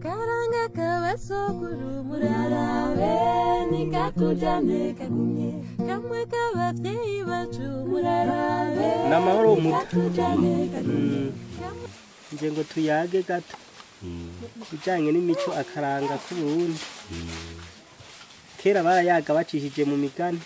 karanga k'abasokuru murarabe nikatujane kagumye kamwe k'abavyeyi bacu murarabe Ni amahoro mu- nikatujane kagumye nje ngo tuyage gato ibijyanye n'imico akaranga k'uburundi kera barayaga bacishije mu migani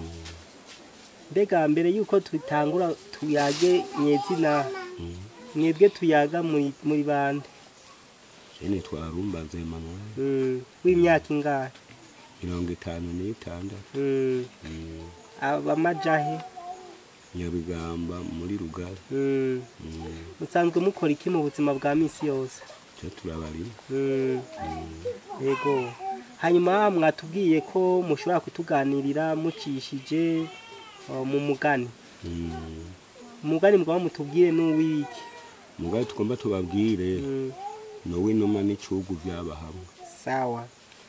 mbega mbere y'uko tutangura tuyage nyezina mwebwe tuyaga muri muri bande jene twarumbaze manuel Mm, w'imyaka ingahe mirongo itanu n'itandatu Mm, Mm, abamajahe nyabigamba muri rugari Mm, Mm, musanzwe mukora iki mu buzima bwa misi yose cyo turabarima Mm, yego hanyuma mwatubwiye ko mushobora kutuganirira mucishije uh, mu mugani Mm, umugani mugaba mutubwire n'uwiki mugabe tugomba tubabwire Mm, nowe inuma n'icugu byaba hamwe sawa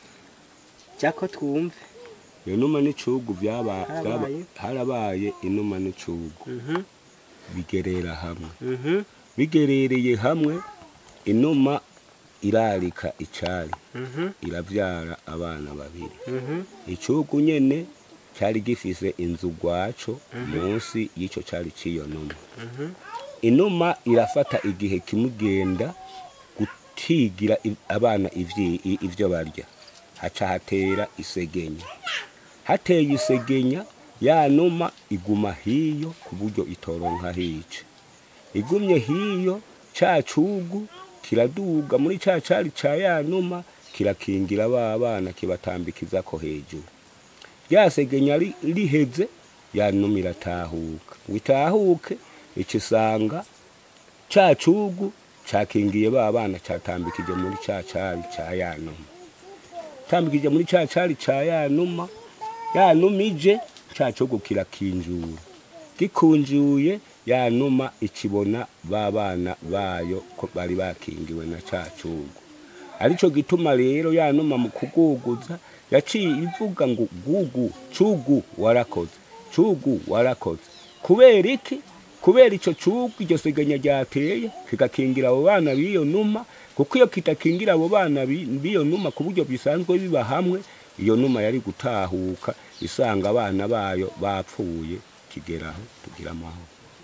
jako twumve iyo numa n'icugu byaba byaba- Harabaye? harabaye inuma n'icugu Mhm, bigerera hamwe mhm, bigerereye hamwe inuma irarika icari mhm, irabyara abana babiri mhm, icugu nyene cyari gifise inzu gwaco munsi y'ico cari ciyo numa mhm, inuma irafata igihe kimugenda gutigira i- abana ivyi- i- ivyo barya haca hatera isegenya hateye isegenya ya numa iguma hiyo ku buryo itoronka hica igumye hiyo ca cugu kiraduga muri ca cari ca ya numa kirakingira ba bana kibatambikizako hejuru ryasegenya ri- riheze ya numa iratahuka ngo itahuke ica isanga ca cugu cakingiye ba bana catambikije muri ca cari ca ya numa tambikije muri ca cari ca ya numa ya numa ije ca cugu kirakinjura gikunjuye ya numa ikibona ba bana bayo ko bari bakingiwe na ca cugu arico gituma rero ya numa mu kuguguza yaciye ivuga ngo gugu cugu warakoze cugu warakoze kubera iki kubera ico cugu iryo segenya ryateye kigakingira abo bana b'iyo numa kuko iyo kitakingira abo bana bi- b'iyo numa ku buryo bisanzwe biba hamwe iyo numa yari gutahuka isanga abana bayo bapfuye kigeraho tugira amahoro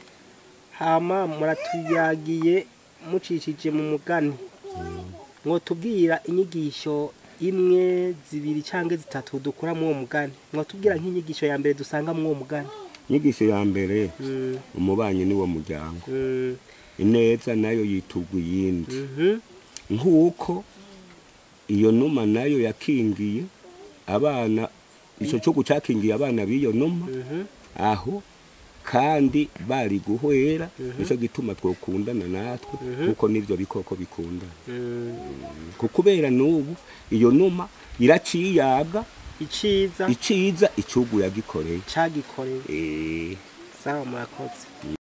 hama muratuyagiye mucishije mu mugani mwotubwira inyigisho imwe zibiri cyangwa zitatu dukura muri uwo mugani mwotubwira nk'inyigisho ya mbere dusanga muri uwo mugani inyigisho ya mbere Mm, umubanyi ni wo muryango mm, ineza nayo yitugwa iyindi mhm, nk'uko iyo numa nayo yakingiye abana icyo cyugu cyakingiye abana b'iyo numa mhm, aho kandi bari guhwera nicyo gituma twokundana natwe kuko n'ibyo bikoko bikundana mm. kuko kubera n'ubu iyo numa iraciyaga iciza iciza icyugu yagikoreye cagikoreye Eh, sawa murakoze